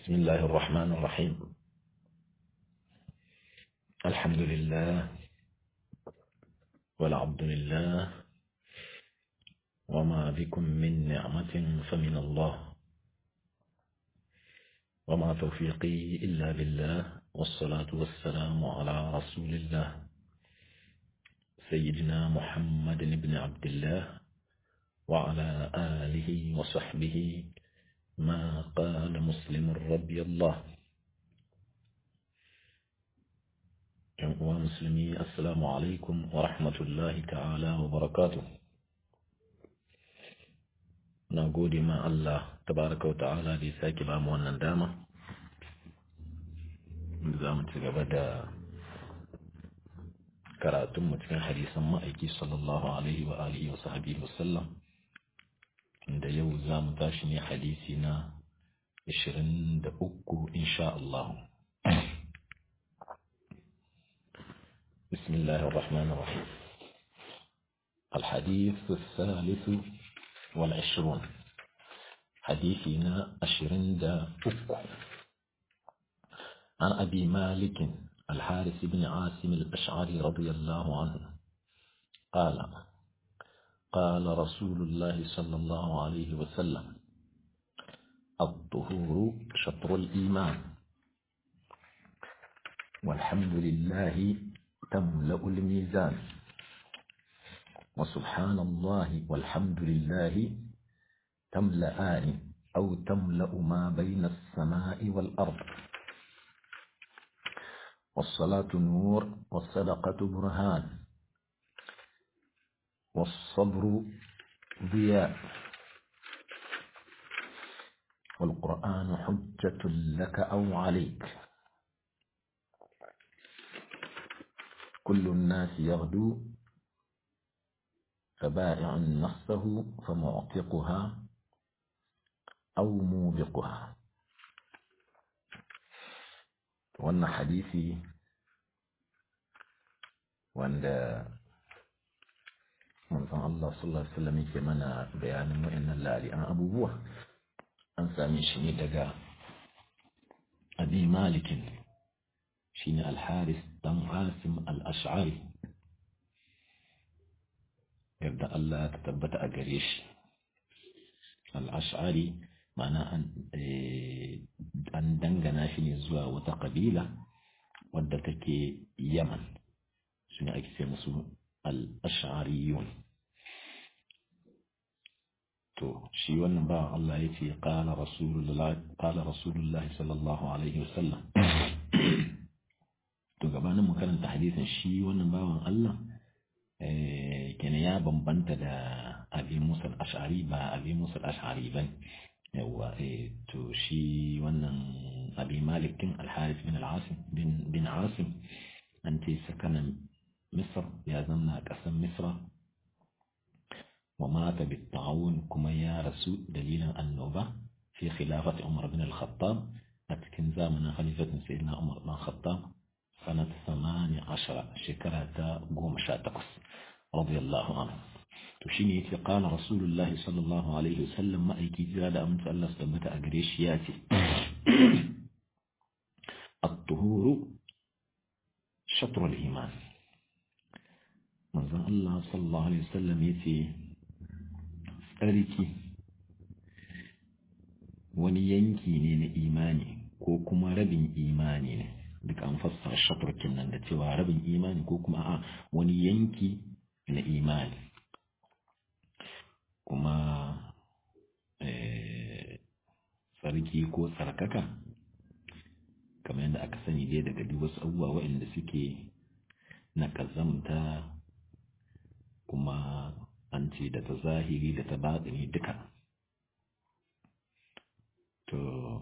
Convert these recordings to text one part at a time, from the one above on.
بسم الله الرحمن الرحيم الحمد لله والعبد لله وما بكم من نعمة فمن الله وما توفيقي إلا بالله والصلاة والسلام على رسول الله سيدنا محمد بن عبد الله وعلى آله وصحبه ما قال مسلم رضي الله ومسلمي السلام عليكم ورحمة الله تعالى وبركاته نقول ما الله تبارك وتعالى دي ساكي بام wannan dama za mu ci gaba da karatunmu cikin hadisan ma'aiki sallallahu alaihi wa alihi wa sahbihi wa sallam da yau za mu tashi ne hadisi na 23 insha Allah. بسم الله الرحمن الرحيم الحديث الثالث والعشرون حديثنا عشرين دا أكو عن أبي مالك الحارث بن عاصم الأشعري رضي الله عنه قال قال رسول الله صلى الله عليه وسلم الطهور شطر الإيمان والحمد لله تملأ الميزان وسبحان الله والحمد لله تملأان أو تملأ ما بين السماء والأرض والصلاة نور والصدقة برهان والصبر ضياء والقرآن حجة لك أو عليك كل الناس يغدو فبائع نفسه فمعتقها أو موبقها وأن حديثي وأن manzon Allah sallallahu alaihi wasallam yake mana bayanin wa'annan lali'an abubuwa an same shi ne daga Abi Malikin shine Al-Haris dan Asim Al-Ash'ari yadda Allah ta tabbata a gare shi Al-Ash'ari ma'ana an an dangana shi ne zuwa wata kabila wadda take Yaman sune ake ce musu al'ashariyun to shi wannan ba Allah ya ce ƙala rasulullahi sallallahu alaihi wasallam to gabanin mu karanta hadisin shi wannan bawan Allah kenan ya bambanta da abi musa ashari ba abi musa ashari ba yawa to shi wannan abi malikin alharif bin al-asim bin asim an ce sakanan مصر يا زمنا قسم مصر ومات بالطاعون كما يا رسول دليلا النوبة في خلافة عمر بن الخطاب أتكن زمن خليفة سيدنا عمر بن الخطاب سنة ثمان عشر شكرة قوم شاتقس رضي الله عنه تشيني قال رسول الله صلى الله عليه وسلم ما أيكي زاد أمن الله سبت أجريش ياتي الطهور شطر الإيمان manzon Allah sallallahu Alaihi wasallam ya ce tsarki wani yanki ne na imani ko kuma rabin imani ne duk an fassara shaturkin nan da cewa rabin imani ko kuma a wani yanki na imani kuma tsarki ko tsarkaka kamar yadda aka sani dai daga duk wasu abubuwa waɗanda suke na ƙazamta kuma an ce da ta zahiri da ta baɗini duka to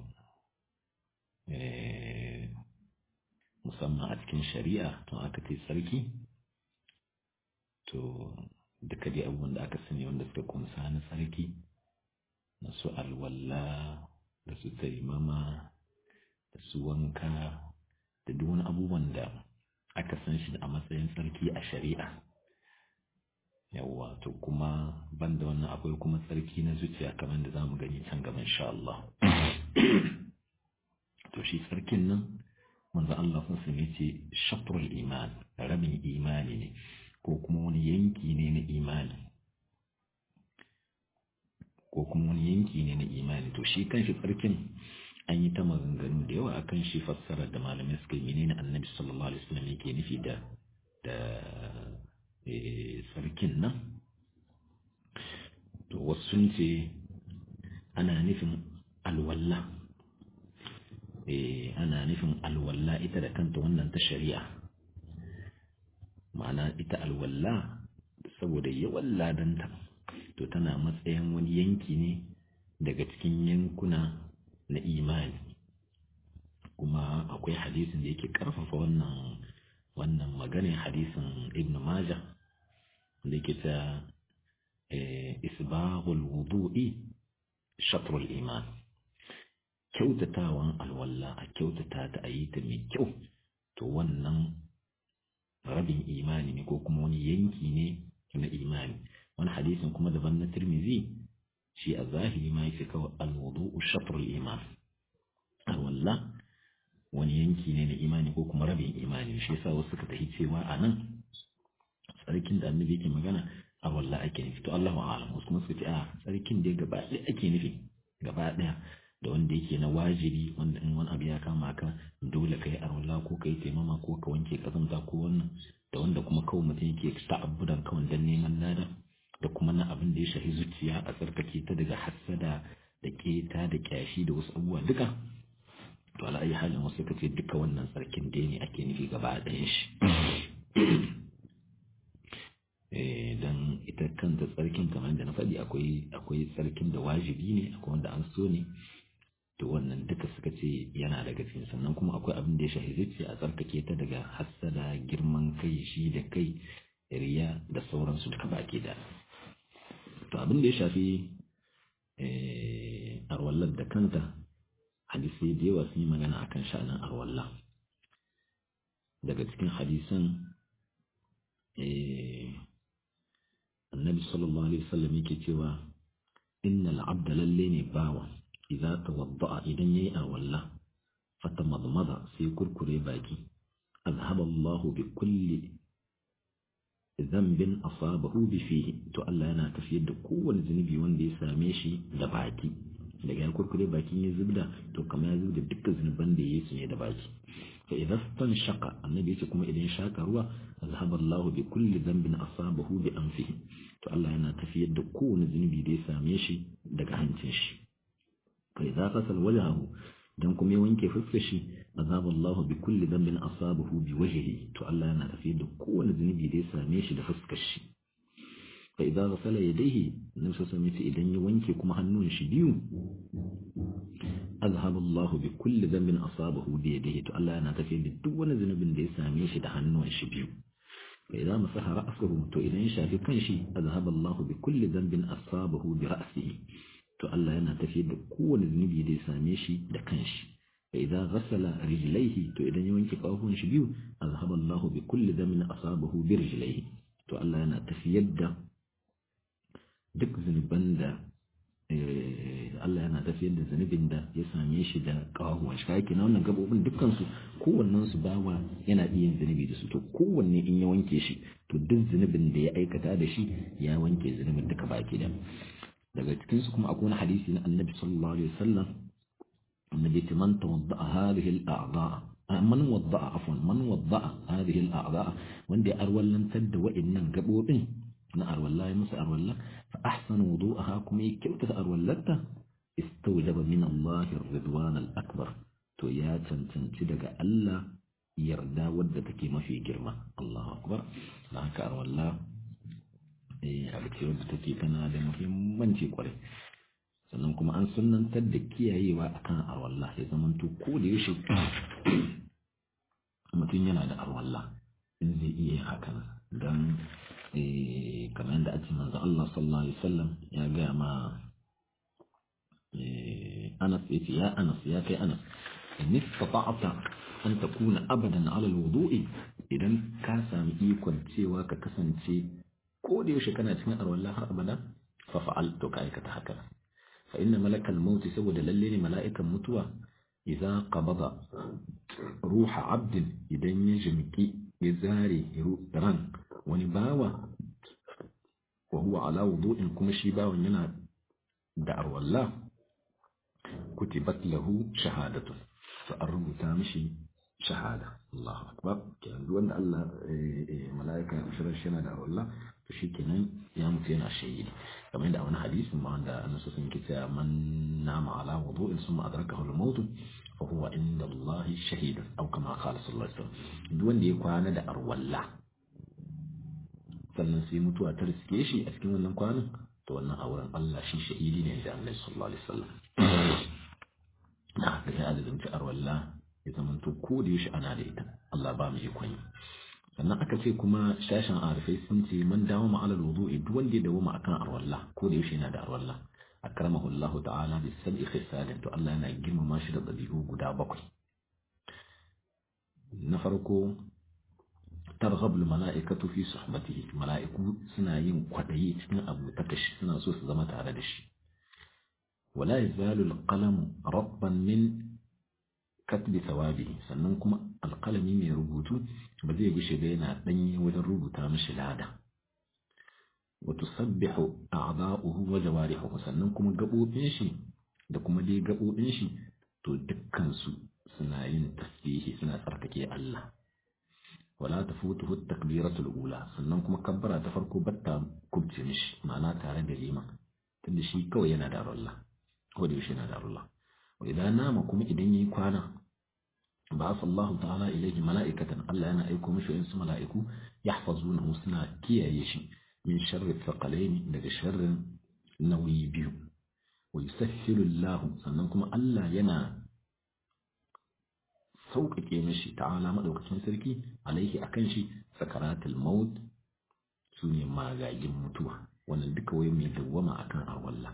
musamman a cikin shari'a to aka ce sarki to duka dai abubuwan da aka sani wanda suka kumsa na sarki na su alwalla da su taimama da su wanka da duk wani abubuwan da aka san shi a matsayin sarki a shari'a yawwa to kuma banda wannan akwai kuma tsarki na zuciya kamar da zamu gani can gaba insha Allah to shi tsarkin nan manzo Allah sun sami ce shatrul iman rabin imani ne ko kuma wani yanki ne na imani ko kuma wani yanki ne na imani to shi kanshi tsarkin an yi ta maganganu da yawa akan shi fassara da malamai suka yi menene annabi sallallahu alaihi wasallam yake nufi da da sarkin nan to wasu sun ce ana nufin alwalla ana nufin alwalla ita da kanta wannan ta shari'a ma'ana ita alwalla saboda yawan ladanta to tana matsayin wani yanki ne daga cikin yankuna na imani kuma akwai hadisin da yake karfafa wannan wannan maganin hadisin ibn majah da yake ta isbahul wudu'i shatrul iman kyautatawan alwalla a kyautata ta a yi ta mai kyau to wannan rabin imani ne ko kuma wani yanki ne na imani wani hadisin kuma daban na tirmizi shi a zahiri ma yake kawai alwudu'u shatrul iman alwalla wani yanki ne na imani ko kuma rabin imani shi yasa wasu suka tafi cewa a nan tsarkin da annabi yake magana a walla ake nufi to Allahu a'lam wasu kuma suka ce a tsarkin da gaba ɗaya ake nufi gaba ɗaya da wanda yake na wajibi wanda in wani abu ya kama ka dole kai a walla ko kai taimama ko ka wanke kazanta ko wannan da wanda kuma kawai mutum yake ta'abbudan kawai dan neman lada da kuma na abin da ya shafi zuciya a tsarkake ta daga hassada da keta da kyashi da wasu abubuwa duka to ala ayi halin wasu kace duka wannan tsarkin dai ne ake nufi gaba ɗayan shi dan ita kanta tsarkin kamar da na faɗi akwai akwai tsarkin da wajibi ne akwai wanda an so ne to wannan duka suka ce yana daga cikin sannan kuma akwai abin da ya shafi zuciya a tsarkake ta daga hassada girman kai shi da kai riya da sauransu duka baki da to abin da ya shafi arwallar da kanta hadisai da yawa sun yi magana akan sha'anin arwallah daga cikin hadisan annabi sallallahu alaihi wasallam yake cewa innal abda lalle ne bawa idza tawadda'a idan yayi arwalla fatamadmada sai kurkure baki azhaba Allahu bi kulli dhanbin asabahu bi fihi to Allah yana tafiyar da kowane zunubi wanda ya same shi da baki daga ya kurkure bakin ya zubda to kamar ya zubda dukkan zunuban da ya yi su ne da baki fa idan stan shaka annabi yace kuma idan shaka ruwa azhaba Allahu bi kulli dhanbin asabahu bi anfihi to Allah yana tafiyar da kowane zunubi da ya same shi daga hancin shi fa idza qasal wajhahu dan kuma ya wanke fuskar shi azhaba Allahu bi kulli dhanbin asabahu bi wajhihi to Allah yana tafiyar da kowane zunubi da ya same shi da fuskar shi fa idza ghasala yadayhi nabi sallallahu alaihi idan ya wanke kuma hannun shi biyu azhaba Allah bi kulli dhanbin asabahu bi yadihi to Allah yana tafiyar da duk wani zunubin da ya same shi da hannun shi biyu fa idza masaha ra'sahu to idan ya shafi kanshi azhaba Allah bi kulli dhanbin asabahu bi ra'sihi to Allah yana tafiyar da kowane zunubi da ya same shi da kanshi fa idza ghasala rijlaihi to idan ya wanke kafafun shi biyu azhaba Allah bi kulli dhanbin asabahu bi rijlaihi to Allah yana tafiyar da duk zunuban da Allah yana tafiyar da zunubin da ya same shi da kawahuwan shi kake na wannan gabobin dukkan su kowannen su bawa yana iya yin zunubi da su to kowanne in ya wanke shi to duk zunubin da ya aikata da shi ya wanke zunubin duka baki da daga cikin su kuma akwai wani hadisi na Annabi sallallahu alaihi wasallam annabi ce man tawadda hadhihi al-a'dha man wadda'a afwan man wadda'a hadhihi al-a'dha wanda ya arwallantar da wa'annan gabobin na arwalla ya musu arwalla fa ahsana wudu'aha kuma ya kyautata arwallarta istawjaba min Allah ar-ridwan al-akbar to ya cancanci daga Allah yarda wadda take mafi girma Allahu akbar na haka arwalla eh abu ce wadda take tana da muhimmanci kwarai sannan kuma an sunnantar da kiyayewa akan arwalla ya zamanto ko da yaushe mutum yana da arwalla in zai iya yin hakan don kamar yadda ake manzo Allah sallallahu alaihi wasallam ya gaya ma Anas ya ce ya Anas ya kai Anas in istata'ta an takuna abadan ala alwudu'i idan ka sami ikon cewa ka kasance ko da yaushe kana cikin arwalla har abada fa fa'al to ka aikata haka fa inna malakal maut saboda lalle ne mala'ikan mutuwa idza qabada ruha abdin idan ya jimki ya zare ran wani bawa wa huwa ala wudu'in kuma shi bawan yana da arwalla kutibat lahu shahadatu fa an rubuta mishi shahada Allahu akbar kenan duk wanda Allah malaika shirin shi yana da arwalla to shi kenan ya mutu yana shahidi kamar yadda a wani hadisin ma wanda annabi sun ke cewa man nama ala wudu'in summa adrakahu al-maut fa huwa inda Allah shahid aw kama qala sallallahu alaihi wasallam duk wanda ya kwana da arwalla sannan sai mutuwa ta riske shi a cikin wannan kwanan to wannan a wurin Allah shi shahidi ne da Annabi sallallahu alaihi wasallam da haka ya azumci arwalla ya zamanto ko da yaushe ana da ita Allah ba mu ikon yi sannan aka ce kuma shashin arifai sun ce man dawo ma alal wudu'i duk wanda ya dawo ma akan arwalla ko da yaushe yana da arwalla akramahu Allah ta'ala bi sab'i khisalin to Allah yana girmama shi da dabi'u guda bakwai na farko targhab al mala'ikatu fi suhbatihi mala'iku suna yin kwadayi cikin abu takashi suna so su zama tare da shi wala yazalu al qalam rabban min katbi thawabihi sannan kuma alqalami mai rubutu ba zai gushe ba yana danye wajen rubuta mishi lada wa tusabbihu a'dha'uhu wa jawarihuhu sannan kuma gabobin shi da kuma dai gabobin shi to dukkan su suna yin tasbihi suna tsarkake Allah wala tafutuhu at-takbiratul ula sannan kuma kabbara ta farko batta kubce mishi ma'ana tare da liman tunda shi kawai yana da Allah ko da yaushe yana da Allah wa idan nama kuma idan yayi kwana ba Allah ta'ala ilayhi mala'ikatan Allah yana aiko mishi wasu mala'iku yahfazunahu suna kiyaye shi min sharri thaqalaini daga sharrin nauyi biyu wa yusahhilu Allah sannan kuma Allah yana sauƙaƙe mishi ta'ala madaukakin sarki alaihi akan shi sakaratul maut sune magagin mutuwa wannan duka wai mai dawwama akan arwalla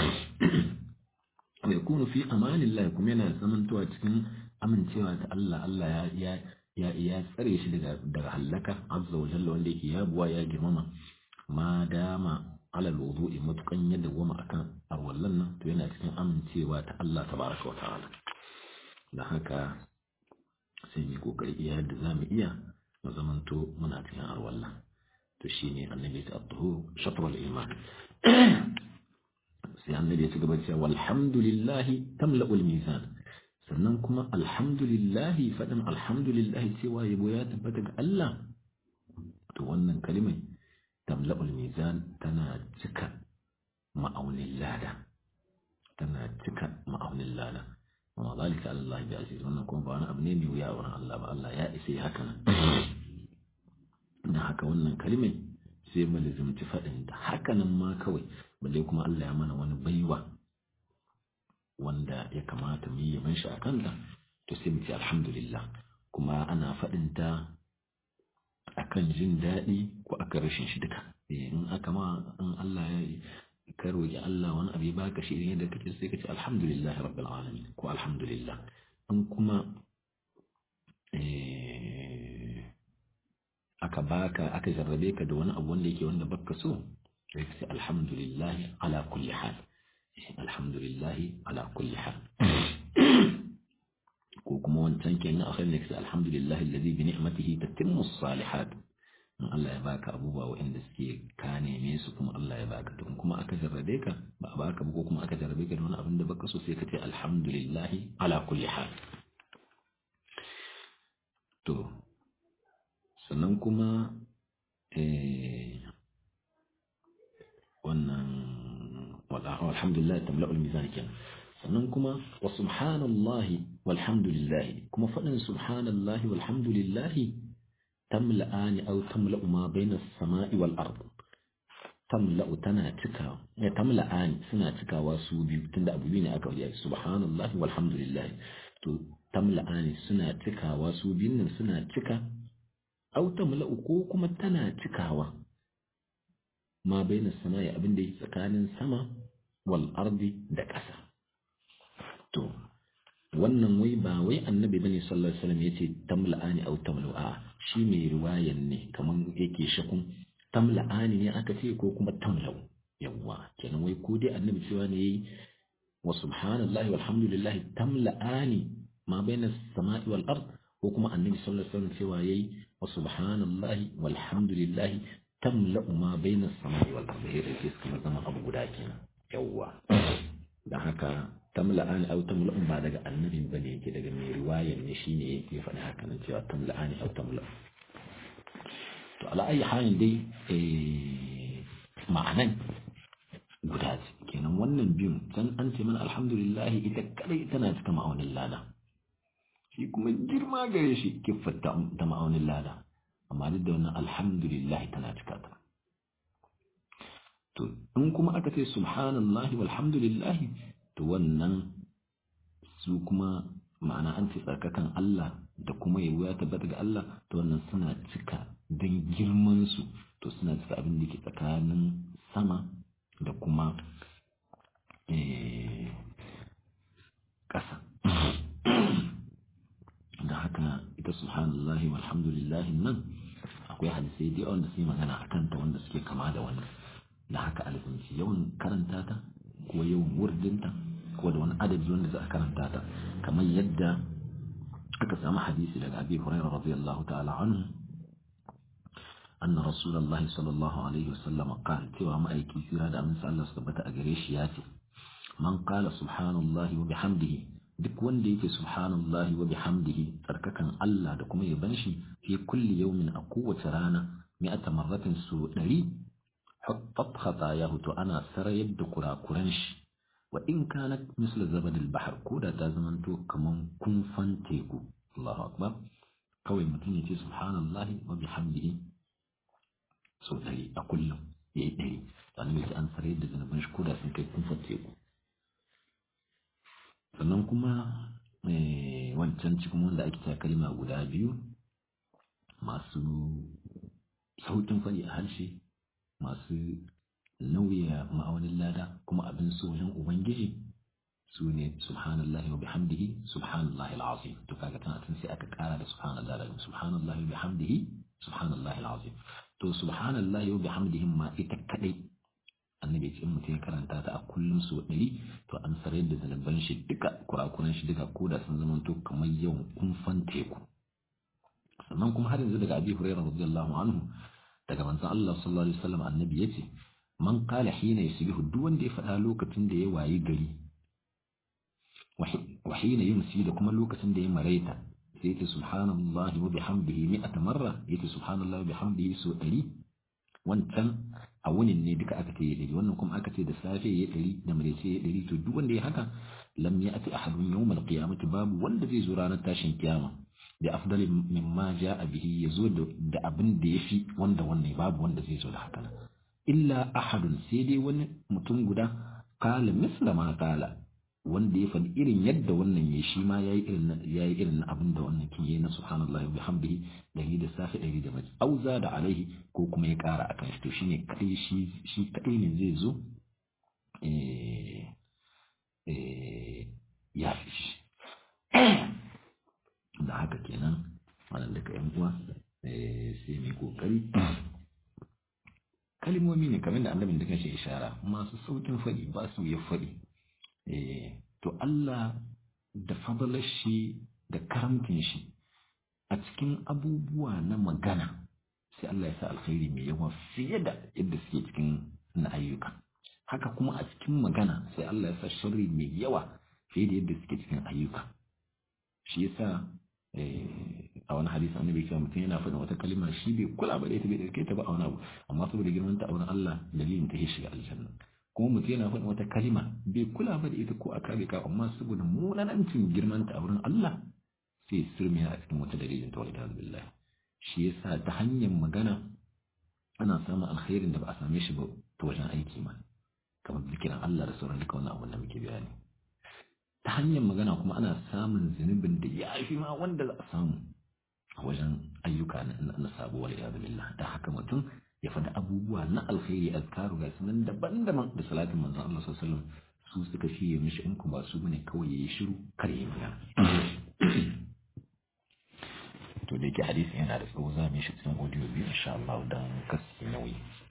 mai kunu fi amanin Allah kuma yana zamantowa cikin amincewa ta Allah Allah ya ya ya tsare shi daga daga halaka azza wa jalla wanda yake ya buwa ya girmama ma dama ala wudu'i matukan ya dawwama akan arwallan nan to yana cikin amincewa ta Allah tabaraka wa ta'ala dan haka sai mu kokari iya da zamu iya mu zamanto muna cikin arwallan to shine annabi ta adduhu shatr al-iman sai annabi ya ci gaba cewa walhamdulillahi tamla'ul mizan sannan kuma alhamdulillahi faɗin alhamdulillahi cewa yabo ya tabbata ga Allah to wannan kalimai tamla'ul mizan tana cika ma'aunin lada tana cika ma'aunin lada amma zalika Allah bi aziz wannan kuma ba wani abu ne mai wuya wurin Allah ba Allah ya isa haka nan dan haka wannan kalimai sai mu lazimci faɗin ta haka nan ma kawai balle kuma Allah ya mana wani baiwa wanda ya kamata mu yi yaban shi a kanta to sai mu ce alhamdulillah kuma ana faɗin ta akan jin daɗi ko akan rashin shi duka in aka ma in Allah ya ka roƙi Allah wani abu ya baka shi idan yadda kake sai ka ce alhamdulillah rabbil alamin ko alhamdulillah in kuma aka baka aka jarrabe ka da wani abu wanda yake wanda baka so sai ka ce alhamdulillah ala kulli hal alhamdulillah ala kulli hal ko kuma wancan kenan akhir ne kace alhamdulillah alladhi bi ni'matihi tatimmu as-salihat in Allah ya baka abubuwa waɗanda suke ka neme su kuma Allah ya baka to kuma aka jarrabe ka ba a baka ba ko kuma aka jarrabe ka da wani abin da baka so sai ka ce alhamdulillah ala kulli hal to sannan kuma wannan alhamdulillah tamla'ul mizan kenan sannan kuma wa subhanallahi walhamdulillah kuma faɗin subhanallahi walhamdulillah tamla'ani aw tamla'u ma bayna as-sama'i wal ard tamla'u tana cika ya tamla'ani suna cikawa su biyu tunda abu biyu ne aka yi subhanallahi walhamdulillah to tamla'ani suna cikawa su biyun nan suna cika aw tamla'u ko kuma tana cikawa ma bayna as-sama'i abinda yake tsakanin sama wal ardi da ƙasa to wannan wai ba wai annabi bane sallallahu alaihi wasallam yace tamla'ani aw tamlu'a shi mai riwayan ne kaman yake shakun tamla'ani ne aka ce ko kuma tamlau yawa kenan wai ko dai annabi cewa ne yayi wa subhanallahi walhamdulillahi tamla'ani ma bayna samai wal ard ko kuma annabi sallallahu alaihi wasallam cewa yayi wa subhanallahi walhamdulillahi tamla'u ma bayna samai wal ard sai da suka zama abu guda kenan yawwa da haka tamla'ani aw tamla'un ba daga annabin bane yake daga mai riwayar ne shine yake faɗa haka nan cewa tamla'ani aw tamla'u to ala ayi halin dai ma'anan guda ce kenan wannan biyun can an ce mana alhamdulillah ita kadai tana cika ma'aunin lada shi kuma girma gare shi kiffar ta ma'aunin lada amma duk da wannan alhamdulillah tana cika ta to in kuma aka ce subhanallah walhamdulillah to wannan su kuma ma'ana an ce tsarkakan Allah da kuma yabo ya tabbata ga Allah to wannan suna cika don girman su to suna cika abin da ke tsakanin sama da kuma ƙasa da haka ita subhanallahi walhamdulillahi nan akwai hadisai da yawan da su yi magana a kanta wanda suke kama da wannan da haka alfinci yawan karanta ta ko yawan wurdinta ko da wani adadi wanda za a karanta ta kamar yadda aka samu hadisi daga abi hurairah radiyallahu ta'ala anhu أن رسول الله صلى الله عليه وسلم قال تيوى ما أيكي في هذا من سأل الله سبحانه أجريش ياتي من قال سبحان الله وبحمده duk wanda yake subhanallahi wa bihamdihi tsarkakan Allah da kuma yaban shi fi kulli yawmin a kowace rana mi'ata marratin su ɗari hattat khatayahu to ana sarayar da kurakuran shi wa in kanat misla zabadil bahar ko da ta zamanto kaman kunfan teku Allahu akbar kawai mutum ya ce subhanallahi wa bihamdihi sau ɗari a kullum ya yi ɗari sannan ya an sarai da zanubin shi koda sun kai kumfar teku sannan kuma wancan cikin wanda ake ta kalma guda biyu masu sauƙin faɗi a harshe masu nauya ma'aunin lada kuma abin so wajen ubangiji su ne subhanallahi wa bihamdihi subhanallahi al'azim to kaga tana tun sai aka kara da subhanallahi da subhanallahi wa bihamdihi subhanallahi al'azim to subhanallahi wa bihamdihi ma ita kadai annabi ce mutum ya karanta ta a kullum so ɗari to an sarai da zanaban shi duka kurakuran shi duka koda sun zama to kamar yawan kumfan teku sannan kuma har yanzu daga abi hurairah radiyallahu anhu daga manzon Allah sallallahu alaihi wasallam annabi yace man qala hina yusbihu duk wanda ya faɗa lokacin da ya wayi gari wa hina yumsi da kuma lokacin da ya maraita sai yace subhanallahi wa bihamdihi mi'ata marra yace subhanallahi wa bihamdihi so ɗari wancan a wunin ne duka aka ce ya ɗari wannan kuma aka ce da safe ya ɗari da maraice ya ɗari to duk wanda ya haka lam ya ati ahadun yawmal qiyamati babu wanda zai zo ranar tashin kiyama da afdali mimma ja'a bihi yazo da abin da yafi wanda wannan babu wanda zai zo da haka illa ahadun sai dai wani mutum guda qala misla ma qala wanda ya faɗi irin yadda wannan ya shi ma yayi irin yayi irin abin da wannan kin yayi na subhanallahi wa bihamdihi dari da safi dari da mace auza da alaihi ko kuma ya ƙara akan shi to shine kai shi shi kadai ne zai zo eh eh ya fi shi da haka kenan wannan daga yan uwa sai mai kokari kalmomi ne kamar da annabin da kanshi ishara masu saukin faɗi ba su ya faɗi to Allah da fadalar shi da karamcin shi a cikin abubuwa na magana sai Allah ya sa alkhairi mai yawa fiye da yadda suke cikin na ayyuka haka kuma a cikin magana sai Allah ya sa sharri mai yawa fiye da yadda suke cikin ayyuka shi yasa a wani hadisi annabi cewa mutum yana faɗin wata kalima shi bai kula ba da ita bai dauke ta ba a wani abu amma saboda girman ta a wurin Allah dalilin ta ya shiga aljanna kuma mutum yana faɗin wata kalima bai kula ba da ita ko a kare ka amma saboda munanancin girman ta a wurin Allah sai sirmi a cikin wata dalilin ta wani billahi shi yasa ta hanyar magana ana samun alkhairin da ba a same shi ba ta wajen aiki ma kamar zikirin Allah da sauran duka wannan abun da muke bayani ta hanyar magana kuma ana samun zunubin da ya fi ma wanda za a samu a wajen ayyuka na sabo wal iyadu billah da haka mutum ya faɗi abubuwa na alkhairi azkaru ga sunan daban-daban da salatin manzon Allah sallallahu alaihi wasallam su suka fiye mishi in ku ba su bane kawai yayi shiru kar yayi magana to da yake hadisi yana da tsawo za mu yi shi cikin audio biyu insha Allah dan kasi nauyi